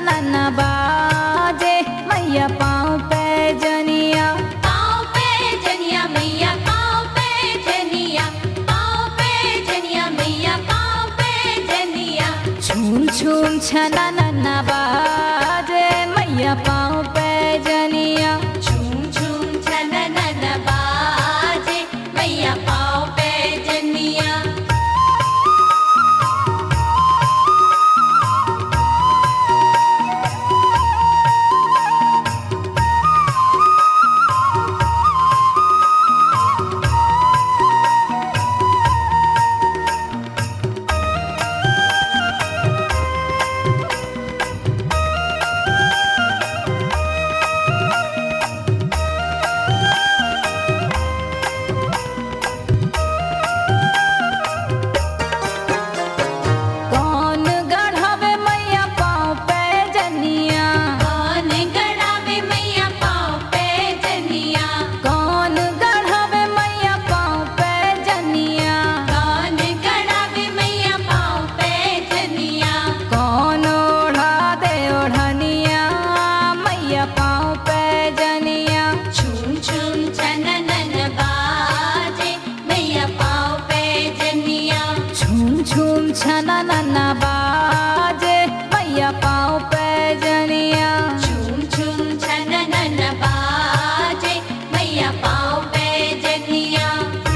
छनन बाजे मैया पाँव पे जनिया पाँव पे जनिया मैया पाँव पे जनिया पाँव पे जनिया मैया पाँव पे जनिया छूम छूम छनन बाजे मैया पाँव पे जनिया झूम झूम छननन बाजे मैया पाँव पे जनिया कौन गढ़ावे मैया पाँव पे जनिया कौन गड़ावे मैया पाँव पे जनिया कौन गढ़ावे मैया पाँव पे जनिया कौन गड़ावे मैया पाँव पे जनिया कौन ओढ़ा दे ओढ़निया मैया पाँव पे जनिया झूम झूम छननन बाजे मैया पाँव पे जनिया झूम झूम छनन बाजे मैया पाँव पे जनिया झूम झूम छननन बाजे मैया पाँव पे जनिया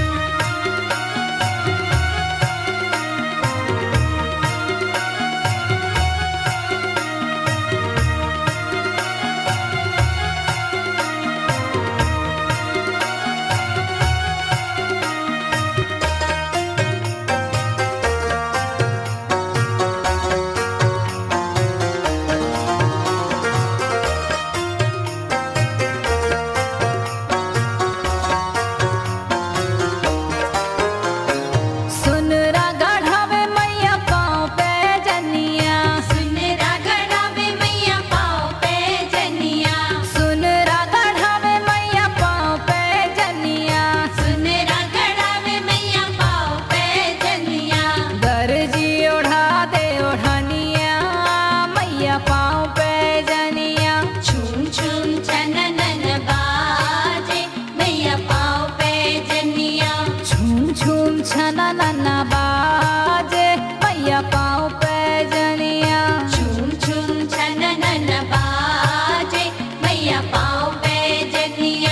सुनरा गढ़ावे मैया पाँव पे जनिया सुनरा गड़ावे मैया पाँव पे जनिया सुनरा गढ़ावे मैया पाँव पे जनिया सुनरा गड़ावे मैया पाँव पे जनिया दर्जी ओढ़ा दे ओढ़निया मैया पाँव पे जनिया झूम झूम छननन बाजे मैया पाँव पे जनिया झूम झूम छनन बाजे मैया पाँव पे जनिया झूम झूम छननन बाजे मैया पाँव पे जनिया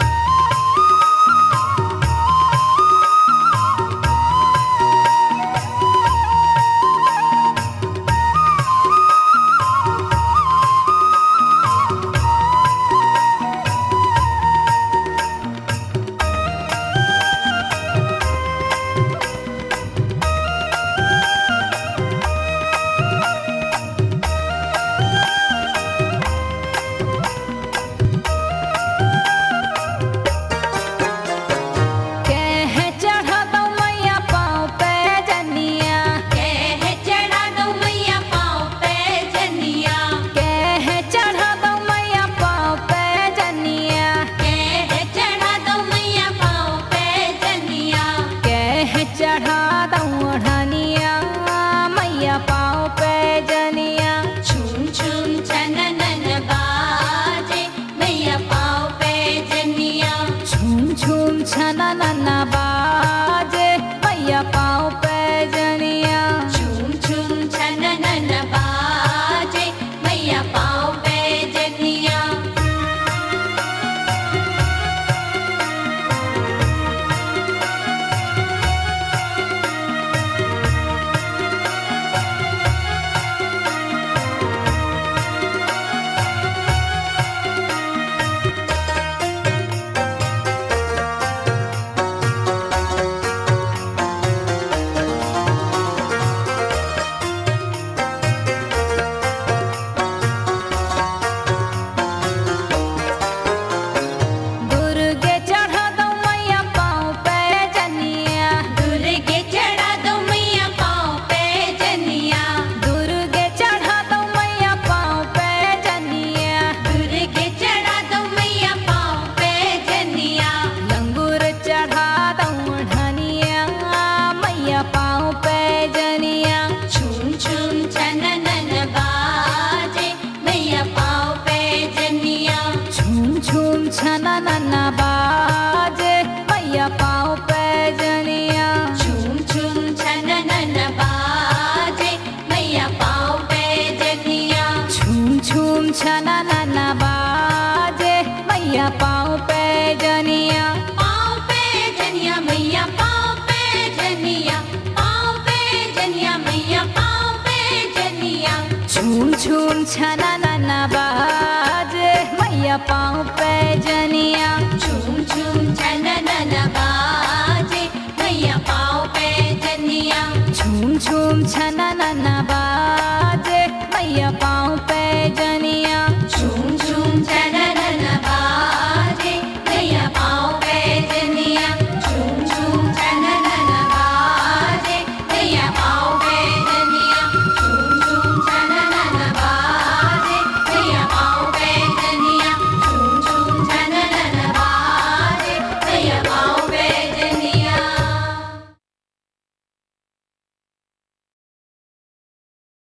कह चढ़ा दो मैया पाँव पे जनिया कह चढ़ा दो मैया पाँव पे जनिया कह चढ़ा दो मैया पाँव पे जनिया कह चढ़ा दो मैया पाँव पे जनिया कह चढ़ा दो ओढ़निया मैया पाँव पे जनिया झूम झूम छननन बाजे मैया पाँव पे जनिया झूम झूम छनन बाजे मैया पाँव पे जनिया झूम झूम छननन बाजे मैया पाँव पे जनिया जनिया पाँव पे जनिया मैया पाँव पे जनिया झूम झूम छना ना बाजे मैया पाँव पे जनिया झूम झूम छनन बाजे मैया पाँव पे जनिया झूम झूम छना